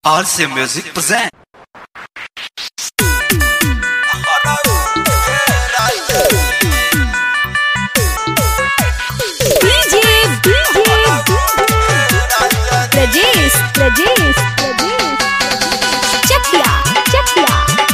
RC Music present. DJ, DJ, Rajesh, Rajesh, Rajesh. Chakya, Chakya,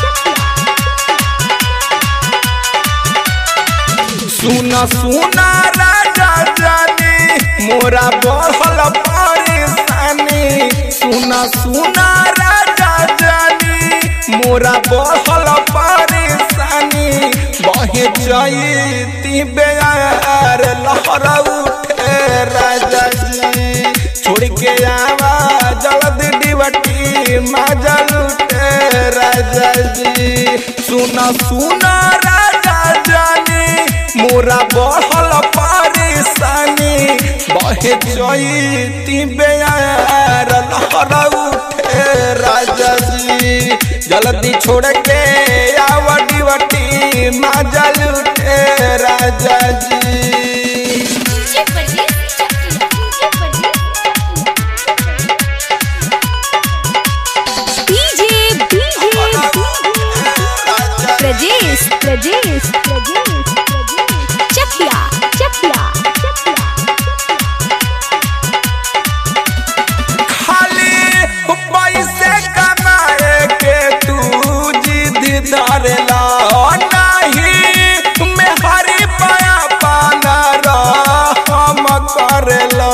सुना सुना राजा जानी मोरा बढ़ल परेशानी सुना सुना राजा जानी मोरा बढ़ल परेशानी बहे जईती बेयार लहर उठे राजा जी छोड़ के आवा जल्दी डिबटी माजल उठे राजा जी सुना सुना राजा जानी मोरा बढ़ल परेशानी बहे जईती बेयार लहर उठे राजा जी जल्दी छोड़ के आवटी वटी माजल उठे राजा जी DJ, DJ, Rajesh, Rajesh, Rajesh, Chakya, Chakya, खाली पैसे कमाए के तू जिद धरला नहीं मैं हरी पाया पाना हम करला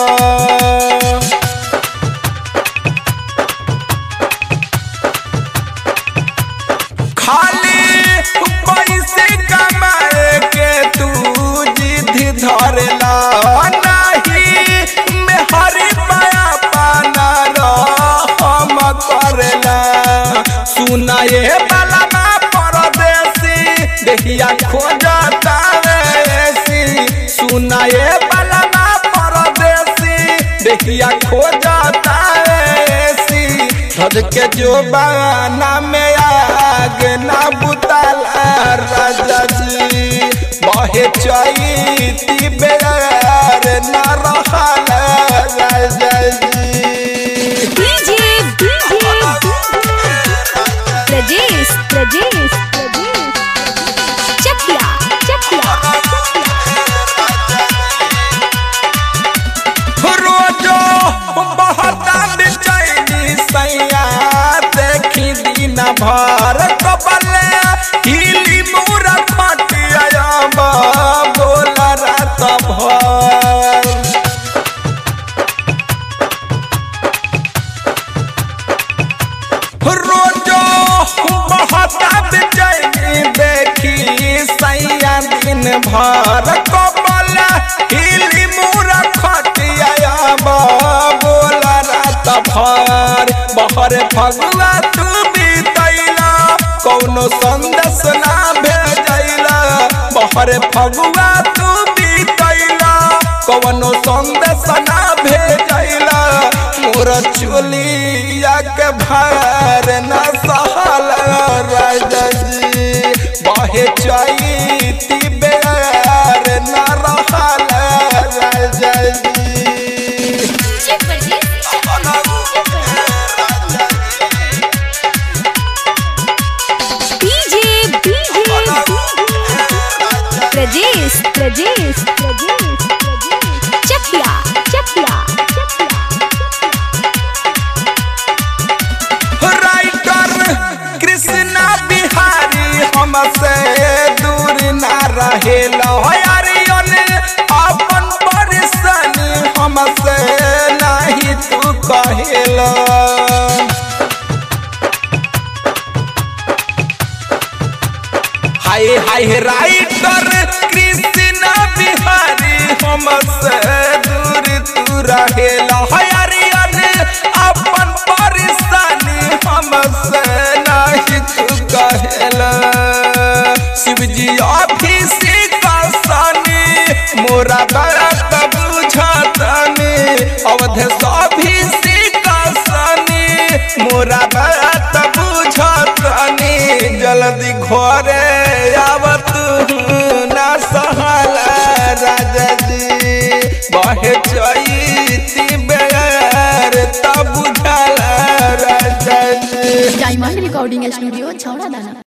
खाली पैसे कमाए के तू जिद धरला नहीं मैं हरी पाया पाना हम करला सुनाए वाला ना परदेसी देखिया खोजता ऐसी सुनाए वाला ना परदेसी देखिया खोजता ऐसी धज के जो बाना में आग ना बुताला राजा जी बहे चैती बेर ना रहला राजा जी DJ, DJ, Rajesh, Rajesh, Rajesh. Chakya, Chakya, रोजो बहता बेचैनी सैया देखी दिन भर कबले हिली मुरा खटिया बोल रात भर रोजो बहता बेचैनी देखी सैया दिन भर कबल हिली मुरा खटिया बोल रात भर बहर फगुआ तू बीतैला कौनो संदेश ना भेजैला बहर फगुआ तू बीतैला कौनो संदेश ना भेजैला मोर चुलिया के भार न सहल राजा जी बहे चैती बेर न रहल राजा जी DJ, DJ, Rajesh, Rajesh, Rajesh, Chakya, Chakya, writer Krishna Bihari हमसे दूर ना रहेल हरियन अपन परेशानी हमसे नहीं तू कहेला हाय हाय राइटर कृष्णा बिहारी हमसे दूर तू रहेला हरियन अपन परेशानी हमसे नहीं तू कहेला शिवजी ऑफिस का सानी मोरा बात बुझतनी अवध ऑफिस का सानी मोरा बात बुझतनी जल्दी घरे आवत ना सहला राजा जी बहे चैती बेर तब बुझला राजा राजा जी डायमंड रिकॉर्डिंग स्टूडियो छौड़ा दाना